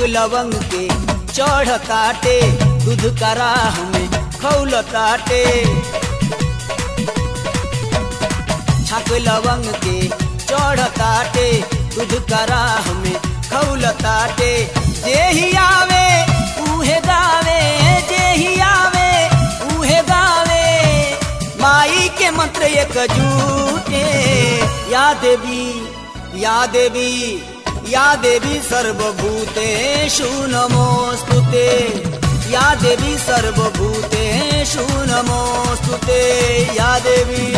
लवंग के चढ़ताटे दूध कराह में खौलताटे छक लवंग के चढ़ताटे दूध कराह में खौलताटे जेही आवे उहे गावे जेही आवे उहे गावे माई के मंत्र एक जूटे या देवी या देवी या देवी सर्वभूतेषु नमोऽस्तुते या देवी सर्वभूतेषु नमोऽस्तुते या देवी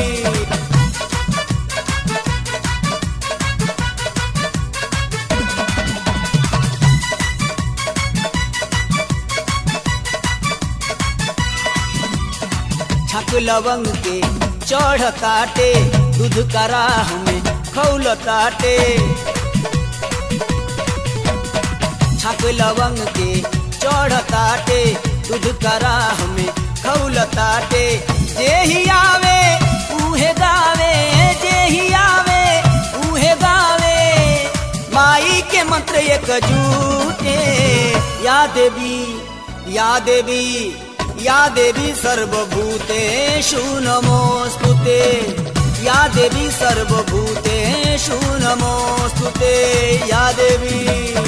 छक लवंग के चढ़ताटे दूध कराह में खौलताटे छक लवंग के चढ़ताटे दूध कराह में खौलताटे जेही आवे उहे गावे जेही आवे उहे गावे माई के मंत्र एक जूटे या देवी या देवी या देवी सर्वभूतेषु नमोऽस्तुते या देवी सर्वभूतेषु नमोऽस्तुते या देवी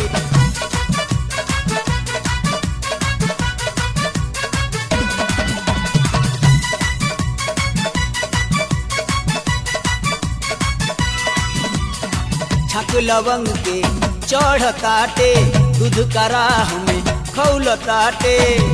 छक लवंग के चढ़ताटे दूध कराह में खौलताटे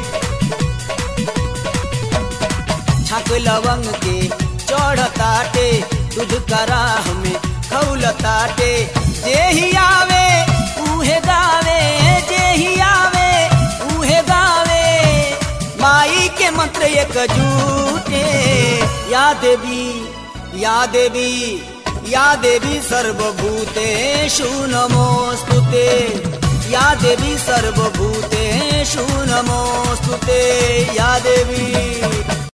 छक लवंग के चढ़ताटे दूध कराह में खौलताटे जेही आवे उहे गावे जेही आवे उहे गावे माई के मंत्र एक जूटे या देवी या देवी या देवी सर्वभूतेषु नमोऽस्तुते या देवी सर्वभूतेषु नमोऽस्तुते या देवी